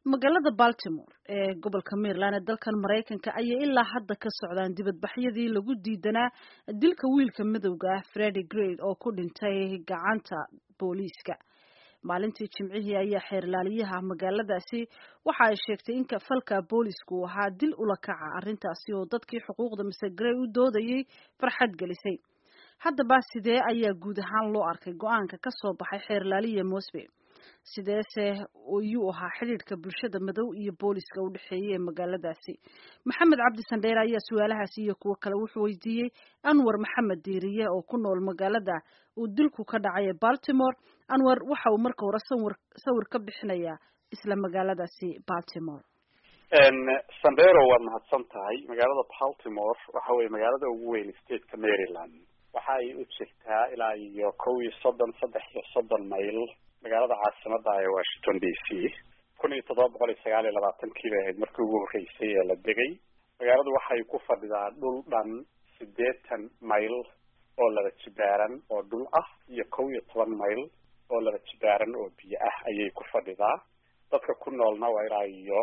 magaalada baltimore ee gobolka maryland ee dalkan maraykanka ayay ilaa hadda ka socdaan dibadbaxyadii lagu diidanaa dilka wiilka madowga ah fredi grade oo ku dhintay gacanta booliiska maalintii jimcihii ayaa xeerlaaliyaha magaaladaasi waxa ay sheegtay in falka boolisku uu ahaa dil ula kaca arrintaasi oo dadkii xuquuqda mise grey u doodayay farxad gelisay haddaba sidee ayaa guud ahaan loo arkay go-aanka ka soo baxay xeerlaaliya mosbe sideese ayuu ahaa xidhiidhka bulshada madow iyo booliska u dhexeeyay ee magaaladaasi maxamed cabdi sandheere ayaa su-aalahaasi iyo kuwo kale wuxuu weydiiyey anwar maxamed diiriye oo ku nool magaalada uu dilku ka dhacay ee baltimore anwar waxa uu marka hore sawir sawir ka bixinayaa isla magaaladaasi baltimore sandero waad mahadsan tahay magaalada baltimore waxa weye magaalada ugu weyn stateka maryland waxa ay u jirtaa ilaa iyo kow iyo soddon saddex iyo soddon mayl magaalada caasimada ee washington d c kun iyo toddoba boqol iyo sagaal iyo labaatankii bay ahayd markii ugu horreysay ee la degay magaaladu waxay ku fadhidaa dhul dhan siddeetan mayl oo laba jibaaran oo dhul ah iyo kow iyo toban mayl oo laba jibaaran oo biyo ah ayay ku fadhidaa dadka ku noolna waa ilaa iyo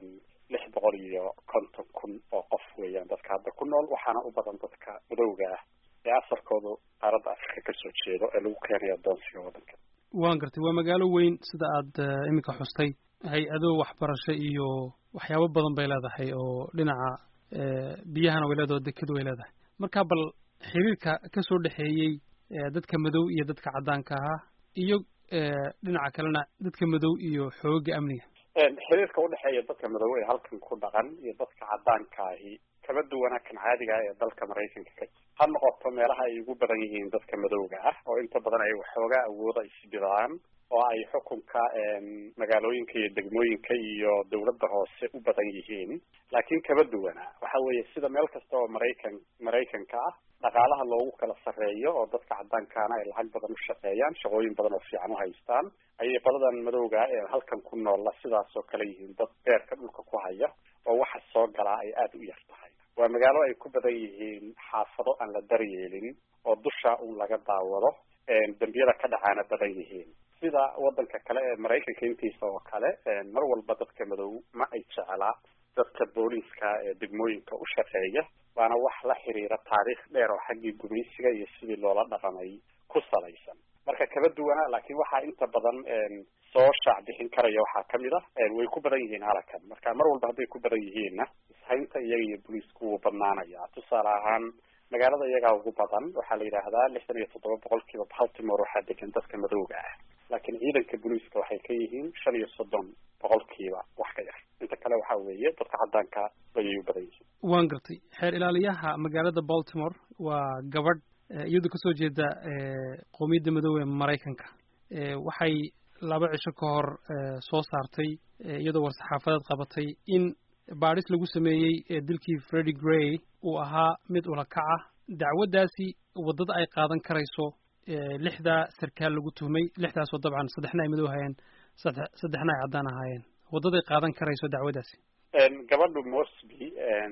lix boqol iyo konton kun oo qof weeyaan dadka hadda ku nool waxaana u badan dadka madowga ah ee asalkoodu qaaradda afrika kasoo jeedo ee lagu keenayo adoonsiga waddanka waan gartay waa magaalo weyn sida aada iminka xustay hay-ado waxbarasho iyo waxyaabo badan bay leedahay oo dhinaca biyahana way leedahay oo deked way leedahay marka bal xiriirka kasoo dhexeeyey dadka madow iyo dadka caddaanka ahaa iyo dhinaca kalena dadka madow iyo xooga amniga xiriirka udhexeeya dadka madow ee halkan ku dhaqan iyo dadka caddaanka ahi kama duwana kan caadiga ah ee dalka maraykanka ka jira ha noqoto meelaha ay ugu badan yihiin dadka madowga ah oo inta badan ay waxoogaa awooda isbidaan oo ay xukunka magaalooyinka iyo degmooyinka iyo dawladda hoose u badan yihiin laakiin kama duwana waxa weeye sida meel kasta oo maraykan maraykanka ah dhaqaalaha loogu kala sarreeyo oo dadka caddaankaana ay lacag badan u shaqeeyaan shaqooyin badan oo fiican u haystaan ayay qoladan madowga ee halkan ku noolla sidaas oo kale yihiin dad beerka dhulka ku haya oo waxa soo galaa ay aada u yar tahay waa magaalo ay ku badan yihiin xaafado aan la daryeelin oo dusha un laga daawado dembiyada ka dhacaana badan yihiin sida waddanka kale ee maraykanka intiisa oo kale mar walba dadka madow ma ay jeclaa dadka booliiska ee degmooyinka u shaqeeya waana wax la xiriira taariikh dheer oo xaggii gumaysiga iyo sidii loola dhaqamay ku salaysan marka kala duwana laakiin waxaa inta badan soo shaac bixin karaya waxaa kamid ah way ku badan yihiin halakan marka mar walba hadday ku badan yihiinna ishaynta iyaga iyo booliisku wuu badnaanaya tusaale ahaan magaalada iyagaa ugu badan waxaa la yidhaahdaa lixdan iyo toddoba boqolkiiba baltimore waxaa degan dadka madowga ah laakiin ciidanka booliiska waxay ka yihiin shan iyo soddon boqolkiiba wax ka yar inta kale waxa weeye dadka caddaanka ayay u badan yihiin waan gartay xeer ilaaliyaha magaalada baltimore waa gabadh iyadoo kasoo jeeda qoomiyadda madoobe maraykanka waxay laba cisho ka hor soo saartay iyadoo war-saxaafadeed qabatay in baadhis lagu sameeyey dilkii fredi gray uu ahaa mid ulakac ah dacwaddaasi waddada ay qaadan karayso lixdaa sarkaal lagu tuhmay lixdaasoo dabcan saddexna ay madow hayeen saddexna ay caddaan ahaayeen waddaday qaadan karayso dacwaddaasi gabadhu morsby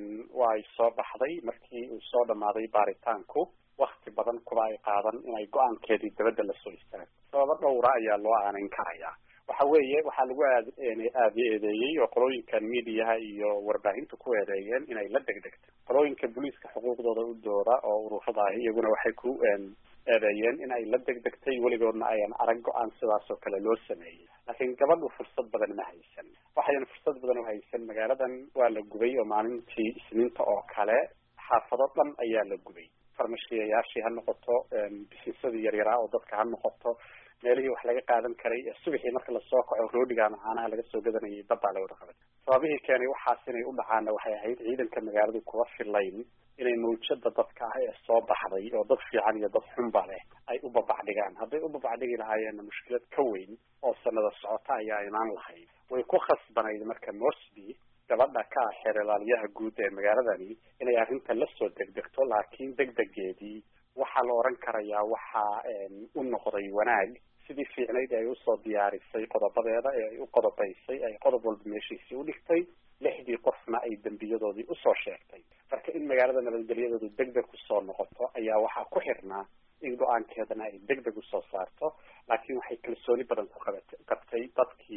way soo baxday markii uu soo dhamaaday baaritaanku wakti badan kuba ay qaadan inay go-aankeedii dabadda lasoo istaago sababo dhowra ayaa loo aanayn karayaa waxa weeye waxaa lagu aad aadi eedeeyey oo qolooyinkan mediaha iyo warbaahinta ku eedeeyeen inay la degdegto qolooyinka booliiska xuquuqdooda u dooda oo ururada ahi iyaguna waxay ku eedeeyeen in ay la degdegtay weligoodna ayan arag go-aan sidaas oo kale loo sameeyey laakiin gabadhu fursad badan ma haysan waxayan fursad badan u haysan magaaladan waa la gubay oo maalintii isniinta oo kale xaafado dhan ayaa la gubay farmashiyayaashii ha noqoto bisisadii yaryaraa oo dadka ha noqoto meelihii wax laga qaadan karay subaxii marka lasoo kaco roodhiga ama caanaha laga soo gadanayay dabbaa la wada qabay sababihii keenay waxaas inay u dhacaana waxay ahayd ciidanka magaaladu kuwa filayn inay mawjada dadka ah ee soo baxday oo dad fiican iyo dad xunba leh ay u babacdhigaan hadday u babacdhigi lahaayeenna mushkilad ka weyn oo sanada socota ayaa imaan lahayd way ku khasbanayd marka morsby gabadha ka ah xeer ilaaliyaha guud ee magaaladani inay arrinta lasoo degdegto laakiin degdegeedii waxaa la oran karayaa waxaa u noqday wanaag sidii fiicnayd ay usoo diyaarisay qodobadeeda ee ay u qodobaysay ay qodob walba meeshiisii u dhigtay lixdii qofna ay dembiyadoodii usoo sheegtay marka in magaalada nabadgelyadoodu degdeg kusoo noqoto ayaa waxaa ku xirnaa in go-aankeedana ay degdeg usoo saarto laakiin waxay kalsooni badan ku qabat qabtay dadkii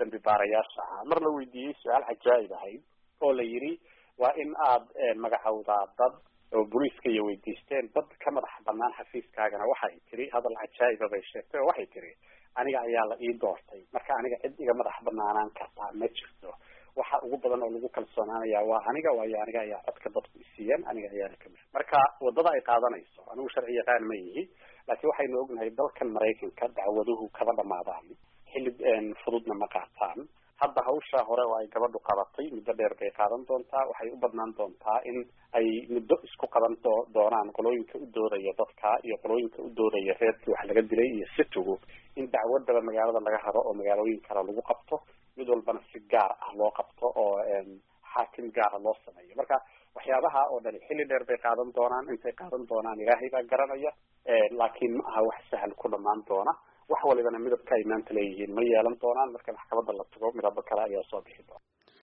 dambi baarayaasha ahaa mar la weydiiyey su-aal cajaa'ib ahayd oo la yidhi waa in aad magacowdaa dad oo booliiska iyo weydiisteen dad ka madax banaan xafiiskaagana waxay tiri hadal cajaa'iba bay sheegtay oo waxay tiri aniga ayaa la ii doortay marka aniga cid iga madax banaanaan kartaa ma jirto waxa ugu badan oo lagu kalsoonaanaya waa aniga waayo aniga ayaa codka dadku isiiyeen aniga ayaana kamid marka wadada ay qaadanayso anigu sharci yaqaan ma yihi laakiin waxaynu ognahay dalkan maraykanka dacwaduhu kaba dhamaadaan xilib fududna ma qaataan hadda hawsha hore oo ay gabadhu qabatay muddo dheer bay qaadan doontaa waxay u badnaan doontaa in ay muddo isku qaban doo- doonaan qolooyinka u doodaya dadka iyo qolooyinka u doodaya reerkii wax laga dilay iyo situgu in dacwadaba magaalada laga raro oo magaalooyin kale lagu qabto mid walbana si gaar ah loo qabto oo xaakim gaara loo sameeyo marka waxyaabaha oo dhani xilli dheer bay qaadan doonaan intay qaadan doonaan ilaahay baa garanaya laakiin ma aha wax sahal ku dhamaan doona wax walibana midabka ay maanta leeyihiin ma yeelan doonaan marka maxkamadda la tago midabo kale ayaa soo bixi doona